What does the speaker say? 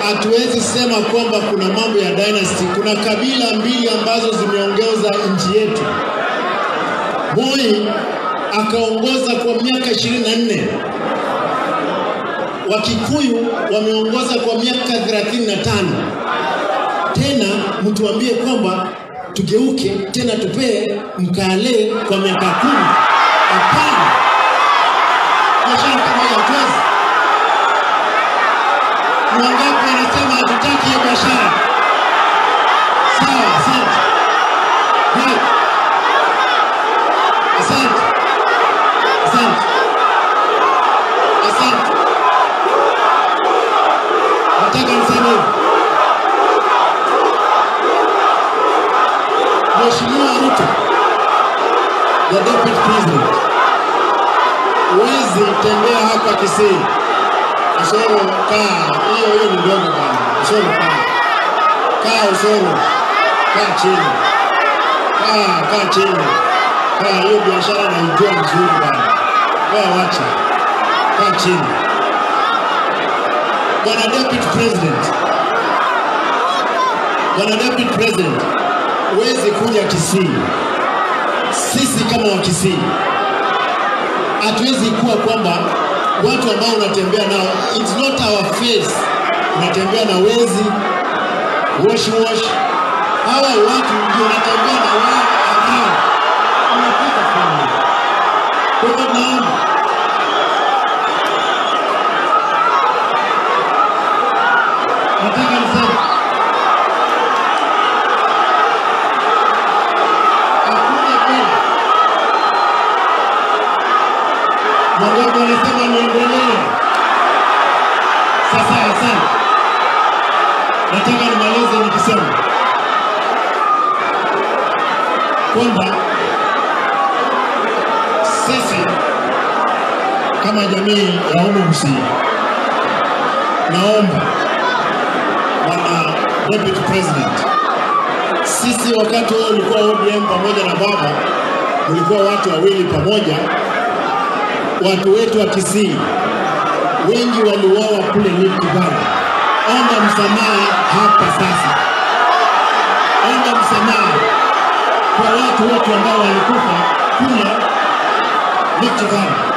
hatuwezi sema kwamba kuna mambo ya dynasty. Kuna kabila mbili ambazo zimeongoza nchi yetu. Moi akaongoza kwa miaka ishirini na nne Wakikuyu wameongoza kwa miaka 35. Tena mtuambie kwamba tugeuke tena tupee mkale kwa miaka kumi? Hapana, biashara kama hiyo hatuwezi. Ni wangapi wanasema hatutaki hiyo biashara? Sawa, asante. Hai. Asante. Asante. Asante. Nataka niseme hivi. Mheshimiwa Ruto, the deputy president, huwezi tembea hapa Kisii. Usoro kaa, hiyo hiyo ni ndogo bana. Usoro kaa, kaa Usoro, kaa chini, kaa kaa chini, kaa. Hiyo biashara naijua vizuri bana. Wewe wacha, kaa chini. Bwana deputy president, bwana deputy president, huwezi kuja Kisii. Sisi kama wa Kisii hatuwezi kuwa kwamba watu ambao unatembea nao, it's not our face. Unatembea na wezi wash wash, hawa watu ndio unatembea na wao around, unapata fanya. Kwa hivyo naomba nataka niseme hakuna kweli. Wangapi wanasema niendelee? Sasa asante, nataka nimalize nikisema kwamba sisi kama jamii ya Umu Msii, naomba bwana deputy president, sisi wakati huo ulikuwa ODM pamoja na baba, ulikuwa watu wawili pamoja, watu wetu wa Kisii wengi waliuawa kule Rift Valley. Omba msamaha hapa sasa, omba msamaha kwa watu wote ambao walikufa kule Rift Valley.